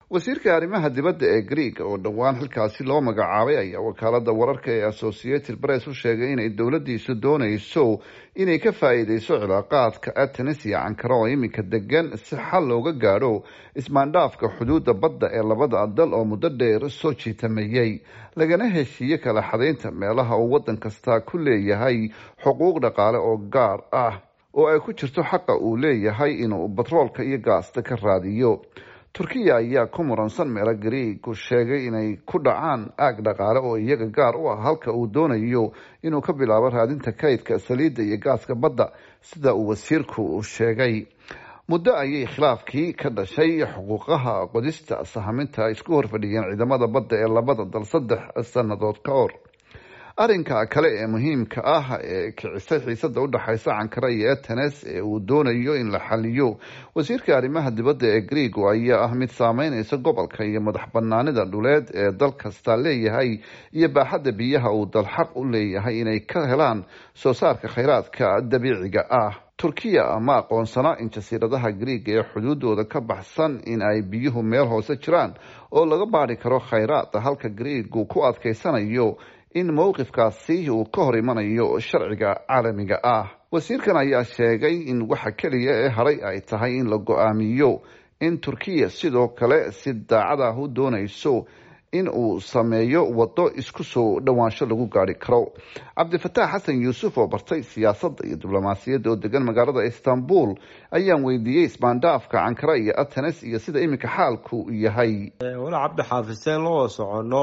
wasiirka arrimaha dibadda ee greeg oo dhowaan xilkaasi loo magacaabay ayaa wakaalada wararka ee associated press u sheegay inay dowladiisu doonayso inay ka faa-iideyso cilaaqaadka atenis iyo cankara oo iminka degan si xal looga gaadho ismaandhaafka xuduudda badda ee labada dal oo muddo dheer soo jiitamayey lagana heshiiye kala xadaynta meelaha uu waddan kasta ku leeyahay xuquuq dhaqaale oo gaar ah oo ay ku jirto xaqa uu leeyahay inuu batroolka iyo gaasta ka raadiyo turkiya ayaa ku muransan meelo greegu sheegay inay ku dhacaan aag dhaqaale oo iyaga gaar u ah halka uu doonayo inuu ka bilaabo raadinta kaydka saliidda iyo gaaska badda sida uu wasiirku sheegay muddo ayay khilaafkii ka dhashay xuquuqaha qodista sahaminta isku horfadhiyeen ciidamada badda ee labada dal saddex sannadood ka hor arrinka kale ee muhiimka ah ee kicisay xiisada udhexaysa cankara iyo atenes ee uu doonayo in la xaliyo wasiirka arrimaha dibadda ee greego ayaa ah mid saameyneysa gobolka iyo madax banaanida dhuleed ee dal kasta leeyahay iyo baaxadda biyaha uu dal xaq u leeyahay inay ka helaan soo saarka kheyraadka dabiiciga ah turkiya ma aqoonsana in jasiiradaha greega ee xuduudooda ka baxsan in ay biyuhu meel hoose jiraan oo laga baadhi karo kheyraada halka greegu ku adkeysanayo in mowqifkaasi uu ka hor imanayo sharciga caalamiga ah wasiirkan ayaa sheegay in waxa keliya ee haray ay tahay in la go-aamiyo in turkiya sidoo kale si daacad ah u doonayso in uu sameeyo waddo isku soo dhowaansho lagu gaari karo cabdifataax xasan yuusuf oo bartay siyaasadda iyo diblomaasiyadda oo degan magaalada istanbul ayaan weydiiyey ismaandhaafka cankara iyo atenes iyo sida iminka xaalku yahay wala cabdi xaafiseen loo socono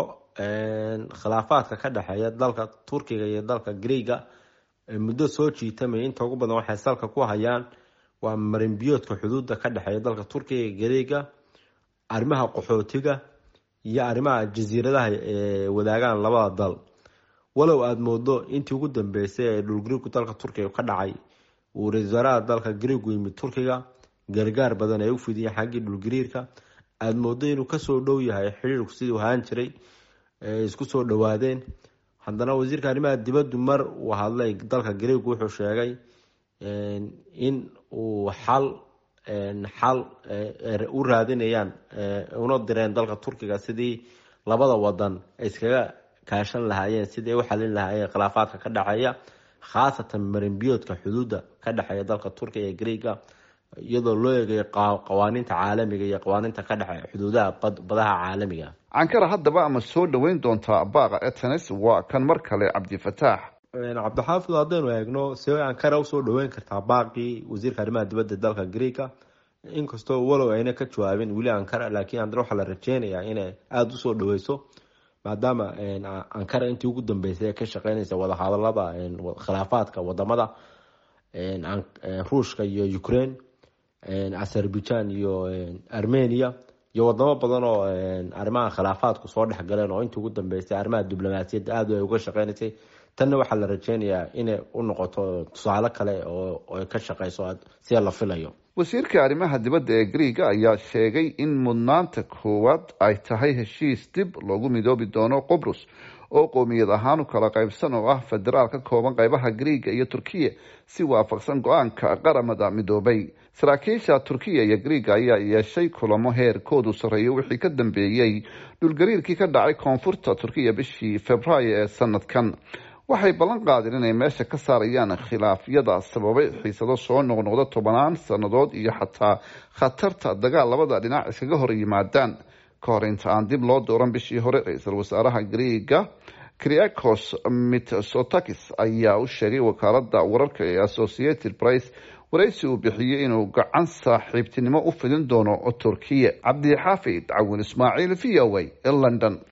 khilaafaadka ka dhexeeya dalka turkiga iyo dalka greega muddo soo jiitamaya inta ugu badan waxay salka ku hayaan waa marinbiyoodka xuduudda ka dhexeeya dalka turkiga iyo greega arrimaha qaxootiga iyo arrimaha jasiiradaha ee wadaagaan labada dal walow aada moodo intii ugu dambeysay ee dhulgariirku dalka turkiga ka dhacay uu ra-isul wasaaraha dalka greegu yimid turkiga gargaar badan ay u fidiyeen xaggii dhulgariirka aada moodo inuu kasoo dhow yahay xiriirku siduu ahaan jiray isku soo dhawaadeen haddana wasiirka arrimaha dibaddu mar uu hadlay dalka greegu wuxuu sheegay in uu xal xal u raadinayaan una direen dalka turkiga sidii labada wadan ay iskaga kaashan lahaayeen sidii ay u xalin lahaayeen khilaafaadka ka dhexeeya khaasatan marinbiyoodka xuduudda ka dhexeeya dalka turkiga ee greega iyadoo loo eegayo qawaaniinta caalamiga iyo qawaaniinta ka dhexe xuduudaha badaha caalamiga cankara haddaba ama soo dhaweyn doontaa baaqa atenes waa kan mar kale cabdifataax cabdixaafid haddaynu eegno see ankara usoo dhaweyn kartaa baaqii wasiirka arrimaha dibadda dalka greega inkastoo walow ayna ka jawaabin weli ankara laakiin haddana waxaa la rajeynayaa inay aada usoo dhaweyso maadaama ankara intii ugu dambeysay ee ka shaqeynaysa wadahadalada khilaafaadka wadamada ruushka iyo ukraine azerbaijan iyo armenia iyo wadamo badan oo arrimaha khilaafaadku soo dhexgaleen oo intii ugu dambeysay arrimaha diblomaasiyadda aada ay uga shaqeynaysay tanna waxaa la rajeynayaa inay u noqoto tusaale kale oo ka shaqeyso sida la filayo wasiirka arrimaha dibadda ee greega ayaa sheegay in mudnaanta koowaad ay tahay heshiis dib loogu midoobi doono qobrus oo qoomiyad ahaan u kala qaybsan oo ah federaal ka kooban qaybaha greega iyo turkiya si waafaqsan go-aanka qaramada midoobay saraakiisha turkiya iyo greega ayaa yeeshay kulamo heerkoodu sarreeyo wixii ka dambeeyey dhulgariirkii ka dhacay koonfurta turkiya bishii februaayo ee sanadkan waxay ballan qaadeen inay meesha ka saarayaan khilaafyada sababay xiisado soo noqnoqda tobanaan sannadood iyo xataa khatarta dagaal labada dhinac iskaga hor yimaadaan ka hor inta aan dib loo dooran bishii hore ra-iisul wasaaraha greega kriakos mitsotakis ayaa u sheegay wakaalada wararka ee associated price waraysi uu bixiyey inuu gacan saaxiibtinimo u fidin doono turkiya cabdixaafid cawin ismaaciil v o a london